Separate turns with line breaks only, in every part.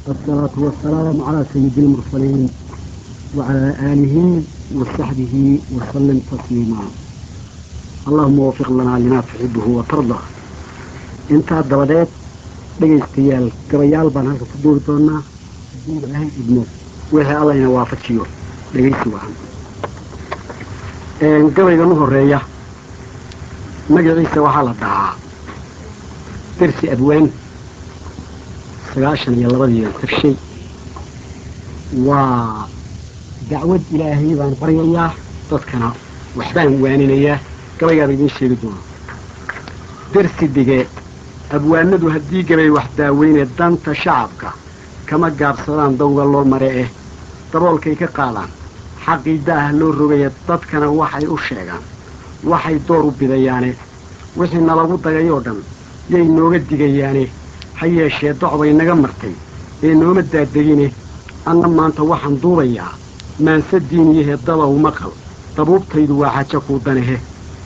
الصلاة والسلام على سيد المرسلين وعلى آله وصحبه وسلم تسليما اللهم وفق لنا لما تحبه وترضى intaa dabadeed dhegaystayaal gabayaal baan halka ku duuri doonaa haddii ilaahay idmo wixii allayna waafajiyo dhegaysi wacan gabaygan u horeeya magaciisa waxaa la dhahaa dersi abwaan sagaashan iyo labadiian tarshay waa dacwad ilaahay baan baryayaa dadkana waxbaan waaninayaa gabaygaaba idiin sheegi doona dersi dige abwaanadu haddii gabay wax daaweyne danta shacabka kama gaabsadaan dawga loo mare eh daboolkay ka qaadaan xaqiida ah loo rogaya dadkana waxay u sheegaan waxay door u bidayaane wixii nalagu dagayoo dhan yay nooga digayaane ha yeeshee docbay naga martay ee nooma daadegine anna maanta waxaan duubayaa maanse diiniyahee dadow maqal dabuubtaydu waa xajo kuu danehe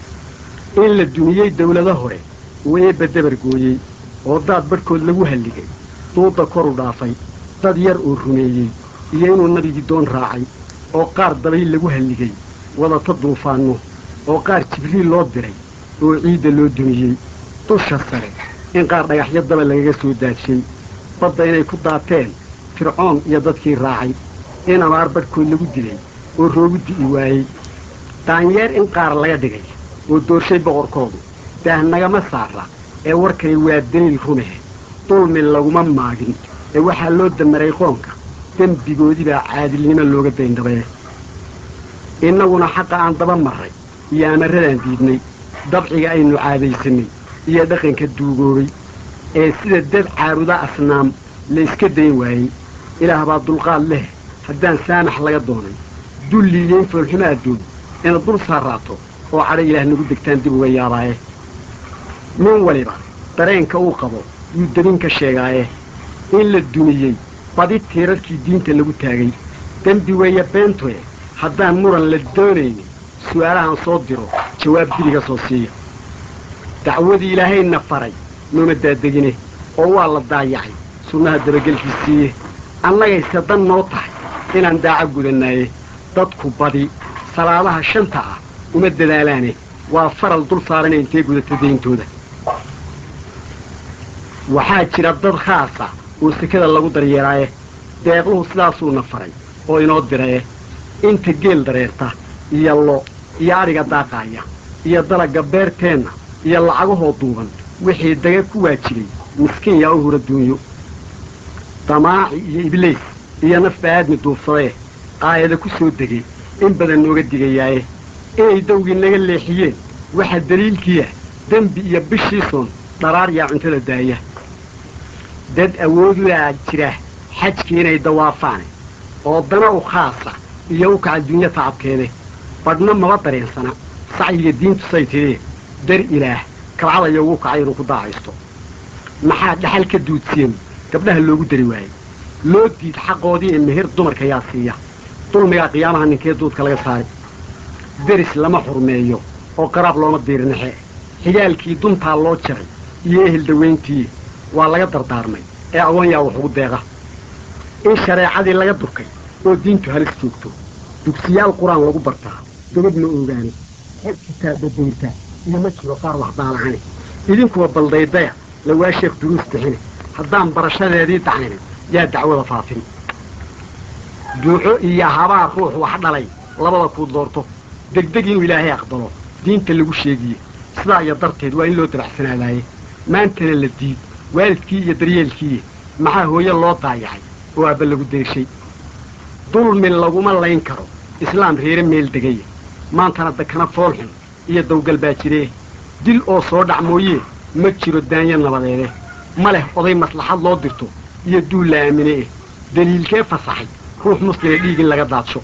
in la duniyey dawlado hore uu eebba dabar gooyey oo daad badhkood lagu halligay duudda koru dhaafay dad yar oo rumeeyey iyo inuu nabigii doon raacay oo qaar dabayl lagu halligay wadata duufaanno oo qaar jibriil loo diray oo ciidda loo dumiyey dusha sare in qaar dhagaxyo daba lagaga soo daadshay badda inay ku daateen fircoon iyo dadkii raacay in abaar badhkood lagu dilay oo roogu di'i waayey daanyeer in qaar laga dhigay oo doorshay boqorkoodu daah nagama saara ee warkani waa daliil rumehe dulmi laguma maagin ee waxaa loo damaray qoonka dembigoodii baa caadilnimo looga dayndabee innaguna xaqa aan daba marray iyo amarradaan diidnay dabciga aynu caadaysanay iyo dhaqanka duugoobay ee sida dad caaruda asnaam la iska dayn waayey ilaah baa dulqaad leh haddaan saamax laga doonay dulliiyo in foolxumo adduun inaad dul saaraato oo cadho ilaah nagu degtaan dib uga yaabaaye nin waliba dareenka uu qabo yuu dabin ka sheegaaye in la dumiyey badi tiirarkii diinta lagu taagay dembi weeye beentoe haddaan muran la doonaynin su'aalahan soo diro jawaab diliga soo siiya dacwadii ilaahayna faray nooma daadegine oo waa la daayacay sunnaha dabagelkiisiiye annagayse dan noo tahay inaan daaca gudannaaye dadku badi salaadaha shanta ah uma dadaalaane waa faral dul saarana intee gudata dayntooda waxaa jira dad khaasa oo sekada lagu daryeeraaye deeqluhu sidaasuuna faray oo inoo diraye inta geel dareerta iyo lo iyo adhiga daaqaaya iyo dalagga beerteenna iyo lacagahoo duuban wixii daga ku waajibay miskiin yaa u hura duunyo damaaci iyo ibliis iyo nafba aadmi duufsadee qaayada ku soo degay in badan nooga digayaaye inay dawgii naga leexiyeen waxaa daliilkiiya dembi iyo bishiisoon dharaar yaa cuntada daaya dad awoodudaa jira xajkii inay dawaafaane oo dana u khaasa iyo u kaca dunya tacabkeede badhna maba dareensana sacyiga diintu say tidee dar ilaah kabcadaya ugu kacay inuu ku daacaysto maxaa dhaxal ka duudsiyeen gabdhaha loogu dari waayey loo diid xaqoodii ee meher dumarka yaa siiya dulmigaa qiyaamaha ninkee duudka laga saaray deris lama xurmeeyo oo qaraab looma diirnaxe xigaalkii duntaa loo jaray iyo ehel dawayntii waa laga dardaarmay ee agoon yaa wax ugu deeqa in shareecadii laga durkay oo diintu halis joogto dugsiyaal qur-aan lagu bartaa gabadh ma oogaani xel kitaabba dayrta iyo ma jiro qaar wax daalacane idinkuwa baldaydaya lawaa sheekh duruus bixine haddaan barashadeedii dacninin yaa dacwada faafin duuco iyo habaar ruux wax dhalay labada kuu doorto degdeg inuu ilaahay aqbalo diinta lagu sheegiye sidaa iyo darteed waa in loo dabacsanaadaaye maantana la diid waalidkii iyo daryeelkii maxaa hooye loo daayacay oo aabba lagu deeshay dulmi laguma layn karo islaam reere meel degaya maantana dakana foolxun iyo dawgal baa jiree dil oo soo dhac mooyee ma jiro daanya nabadeede ma leh oday maslaxad loo dirto iyo duul la aamine eh daliilkee fasaxay ruux muslima dhiig in laga daadsho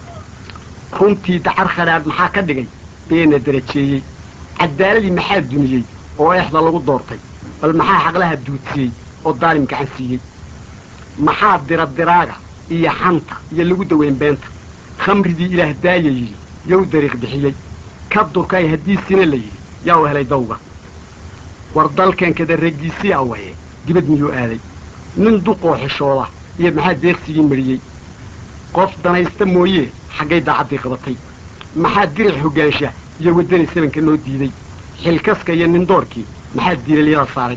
runtii dacar khadhaadh maxaa ka dhigay beena darajeeyey cadaaladii maxaa duniyey oo eexda lagu doortay bal maxaa xaqlaha duudsiyey oo daalim gacan siiyey maxaa diradiraaga iyo xanta iyo lagu daweyn beenta khamridii ilaah daaya yidhi yow dariiq bixiyey ka durkay haddiisina la yidhi yaa u helay dawga war dalkankada raggiisii awaye dibad miyuu aaday nin duqoo xishooda iyo maxaa deeqsigii mariyey qof danaysta mooye xaggay daacaddii qabatay maxaa diric hoggaansha iyo waddani sabanka noo diiday xilkaska iyo nindoorkii maxaa diilalyada saaray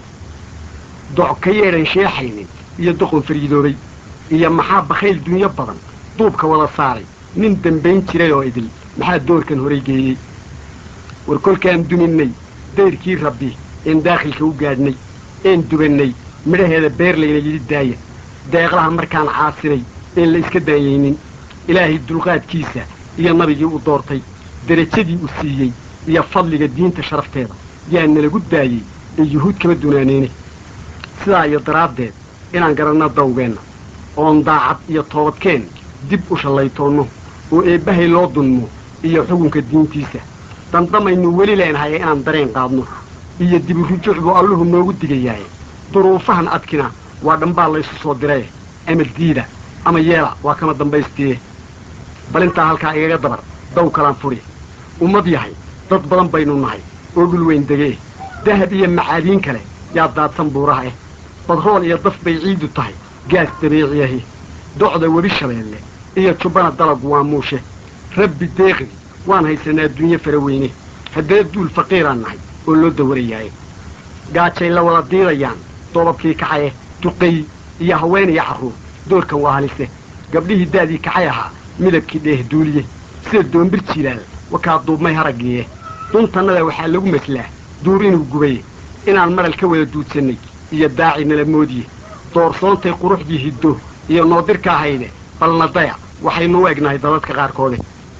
doc ka yeedhan sheexaynin iyo doqon fariidoobay iyo maxaa bakhayl dunyo badan duubka wada saaray nin dambayn jiray oo idil maxaa doorkan horay geeyey war kolkaan duminnay dayrkii rabbi een daakhilka u gaadhnay een dubannay midhaheeda beerlayna yidhi daaya deeqlaha markaan caasinay een la iska daayaynin ilaahay dulqaadkiisa iyo nabigii u doortay derajadii u siiyey iyo fadliga diinta sharafteeda yaa nalagu daayey ee yuhuud kama dunaaneyne sidaa iyo daraaddeed inaan garanno dawgeenna oon daacad iyo toobadkeen dib u shallaytoonno oo eebbahay loo dunmo iyo xukunka diintiisa dandamaynu weli leenahay inaan dareen qaadno iyo diburujuuc buu alluhu noogu digayaaye duruufahan adkina waa dhambaa laysu soo diraye ama diida ama yeela waa kama dambaystiye bal intaa halkaa igaga dabar daw kalaan furi ummad yahay dad badan baynu nahay oo dhul weyn degee dahab iyo macaadiin kale yaa daadsan buuraha eh badrool iyo daf bay ciidu tahay gaas dabiiciyahi docda webi shabeelle iyo jubbana dalagu waa muushe rabbi deeqi waan haysanaa adduunye fara weyne haddana duul faqiiraan nahay oo loo dawarayaaye gaajay la wada diidayaan doobabkii kacaye duqay iyo haween iyo carruur doorkan waa halise gabdhihii daadii kacay ahaa midabkii dheeh duuliye sida doombir jilaal wakaa duubmay haraggiiye duntannada waxaa lagu maslaa duur inuu gubaye inaan madhal ka wada duudsannay iyo daaci nala moodiye doorsoontay quruxdii hiddo iyo noodirka ahayde balna daya waxaynu u egnahay dadadka qaarkoode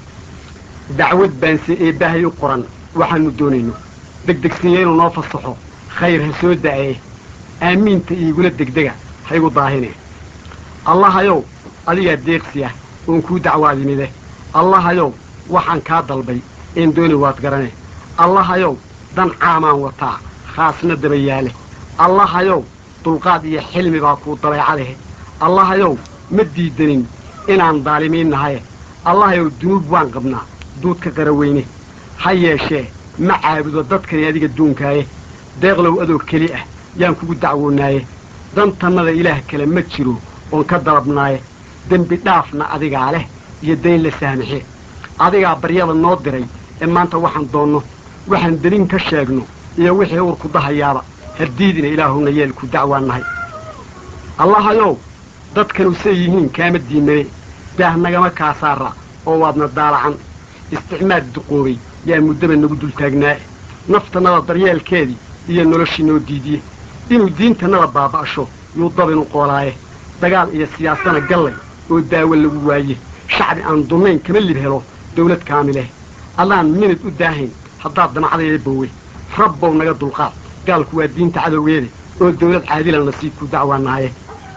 dacwad baanse eebbahay u qoran waxaannu doonayno degdegsiiya inuu noo fasaxo khayr ha soo da'ee aamiinta iigula degdega ha igu daahine allahayow adigaa deeqsi ah oon kuu dacwaadimide allahayow waxaan kaa dalbay een dooni waad garane allahayow dan caamaan wataa khaasna daba yaale allahayow dulqaad iyo xilmi baa kuu dabeecalehe allahayow ma diidanin inaan daalimiin nahaye allahayow dunuub waan qabnaa duudka qaraweyne ha yeeshee ma caabudo dadkani adiga duunkaaye deeqlow adoo keli ah yaan kugu dacwoonaaye dantannada ilaah kale ma jiro oon ka dalabnaaye dembi dhaafna adigaa leh iyo dayn la saamaxe adigaa baryada noo diray ee maanta waxaan doonno waxaan delin ka sheegno iyo wixii uurku dahayaaba haddiidina ilaahuna yeelku dacwaan nahay allahayow dadkanu say yihiin kaama diimane daah nagama kaasaara oo waadna daalacan isticmaad duqoobay yaa muddaba nagu dultaagnaae naftannada daryeelkeedii iyo noloshii noo diidiye inuu diintannada baaba'sho yuu dabinu qoolaaye dagaal iyo siyaasana gallay oo daawo lagu waaye shacbi aan dunnayn kama lib helo dawlad kaamileh adaan minid u daahayn haddaad damacdayda bowe rabbow naga dulqaad gaalku waa diinta cadowgeeda oo dawlad caadilan nasiibku dacwaanaaye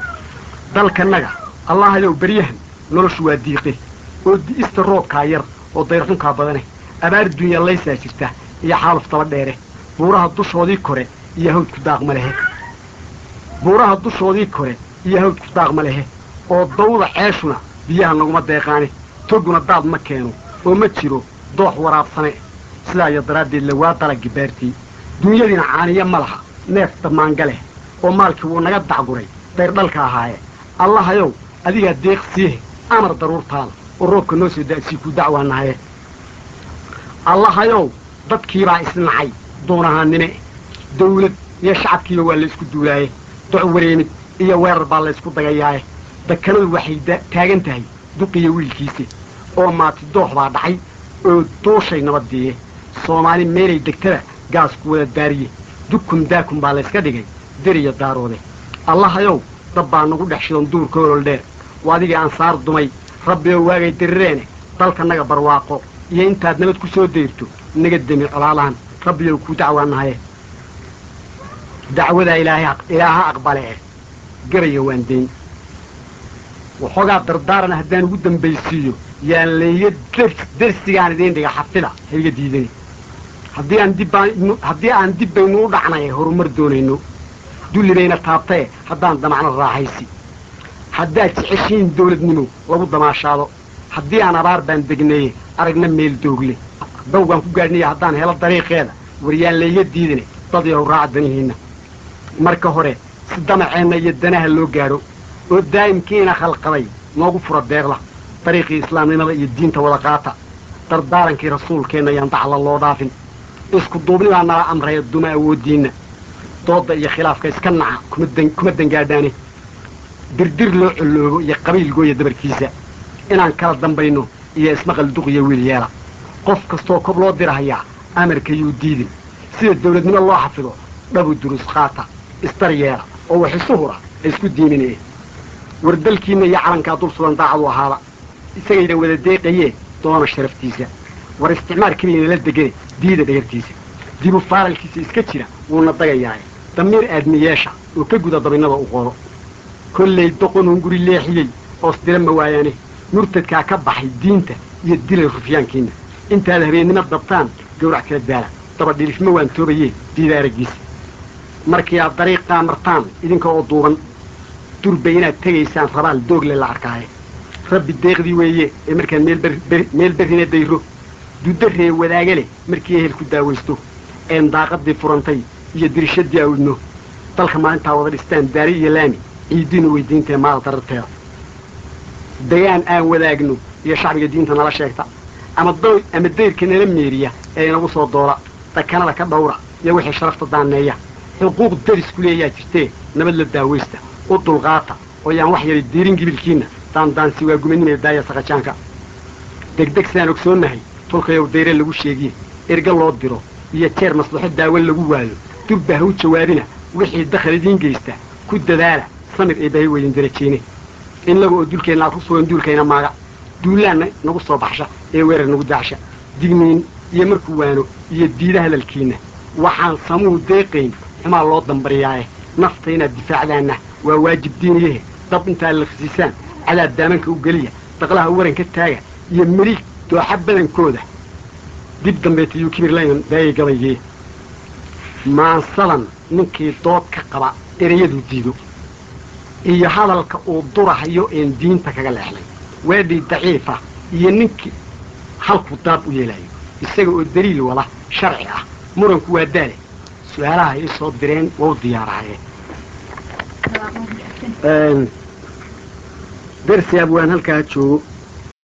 dalkannaga allahayow beryahan noloshu waa diiqe oo di'ista roobkaa yar oo dayrxunkaa badane abaar dunya laysaa jirta iyo xaaluf taba dheere buuraha dushoodii kore iyo hawdku daaqma lehe buuraha dushoodii kore iyo hawdku daaqma lehe oo dawda ceeshuna biyaha naguma deeqaane toguna daad ma keeno oo ma jiro doox waraabsane sidaa iyo daraaddeed le waa dalaggi beertii dunyadiina caaniya ma laha neef damaanga leh oo maalkii wuu naga dacguray dayrdhalka ahaaye allahayow adigaa deeq siihe amar daruurtaada oo roobka noo soo da'sii ku dacwaanahaye allahayow dadkiibaa isnacay duunahaannime dawlad iyo shacabkiiba waa laysku duulaaye doc wareemid iyo weerar baa laysku dagayaaye dakanadu waxay taagan tahay duqiyo wiilkiisa oo maati doox baa dhacay oo duushay nabaddiiye soomaali meelay degtada gaasku wada daariye dukun daakun baa layska dhigay deriya daaroode allahayow dab baa nagu dhex shidan duurka olol dheer waa adigii ansaar dumay rabbi oo waagay dirireene dalka naga barwaaqo iyo intaad nabad ku soo dayrto naga demi colaalahan rabbiyow kuu dacwaanahaye dacwadaa ilaaha aqbale eh garaya waan dayn waxoogaa dardaaran haddaan ugu dambaysiiyo yaan layga dersigaan idiin dhiga xafida hayga diidani haddii aan dibbaan haddii aan dib baynu u dhacnay horumar doonayno dulli bayna taabtae haddaan damacno raaxaysi haddaad jeceshihiin dawladnimo lagu damaashaado haddii aan abaar baan degnaye aragna meel doogle dawgaan ku gaadhnaya haddaan helo dariiqeeda waryaan layga diidane dad yahow raaca danihiinna marka hore si damaceenna iyo danaha loo gaadho oo daa'imkiina khalqaday noogu fura deeqda dariiqii islaamnimada iyo diinta wada qaata dardaarankii rasuulkeenna yaan dacla loo dhaafin isku duubnidaa nala amraya duma awooddiinna doodda iyo khilaafka iska naca kuma dangaadhaane dirdir loo colloobo iyo qabiil gooya dabarkiisa inaan kala dambayno iyo ismaqal duqiyo wiil yeela qof kastoo kob loo dirahayaa amarka yuu diidin sida dawladnimo loo xafido dhabu durus qaata isdar yeela oo wax isu hura ay isku diiminee war dalkiinna iyo calankaa dul sugan daacadu ahaaba isagayna wada deeqayee doona sharaftiisa war isticmaar keliya la degane diida dhagartiisa dibu faaralkiisa iska jira wuuna dagayaaye damiir aadmiyeesha oo ka guda dabinnada u qoodo kollay doqonun guri leexiyey oos dira ma waayaane murtadkaa ka baxay diinta iyo dilay rufyaankiinna intaad habeennimo dabtaan gawrac kala daala daba dhilifma waan toobayee diida araggiisa markii aad dariiqaa martaan idinka oo duuban durba inaad tegaysaan rabaal doogle la arkaaye rabbi deeqdii weeye ee markaan meel berrina dayro dudarree wadaaga leh markii ehel ku daawaysto een daaqadii furantay iyo dirishadii awdno dalka maalintaa wada dhistaan daari iyo laami ciiddiinu weydiintae maal dararteeda dagaan aan wadaagno iyo shacbiga diinta nala sheegta ama ama dayrka nala meeriya ee inagu soo doola dakanada ka dhawra iyo wixii sharafta daaneeya xuquuq darisku leeyaa jirtee nabad la daawaysta u dulqaata oo yaan wax yari diirin gibilkiinna daandaansi waa gumanimee daaya saqajaanka degdeg sidaan ogsoonnahay tolkayow dayre lagu sheegiye erga loo diro iyo jeer maslaxo daawo lagu waayo dubba ha u jawaabina wixii dakhal idiin geysta ku dadaala samir ee bahi weydin darajeyne innaga oo dulkeenna aad ku sugan duulkayna maaga duulaanna nagu soo baxsha ee weerar nagu daacsha digniin iyo markuu waano iyo diida hadalkiinna waxaan samuhu deeqayn xumaa loo dambariyaaye nafta inaad difaacdaanna waa waajib diiniyahe dab intaad lafsiisaan cadaab daamanka u geliya daqlaha waranka taaga iyo meliig dooxa badankooda dib dambeeta yuu kibir layn daayay gabaygee maansadan ninkii dood ka qaba ereyaduu diido iyo hadalka uu durahayo een diinta kaga leexlay weedhii daciifa iyo ninkii halkuu daab u yeelayo isaga oo daliil wada sharci ah muranku waa daale su-aalaha ay soo direen waa u diyaaraayeen dersi abwaan halkaa joogo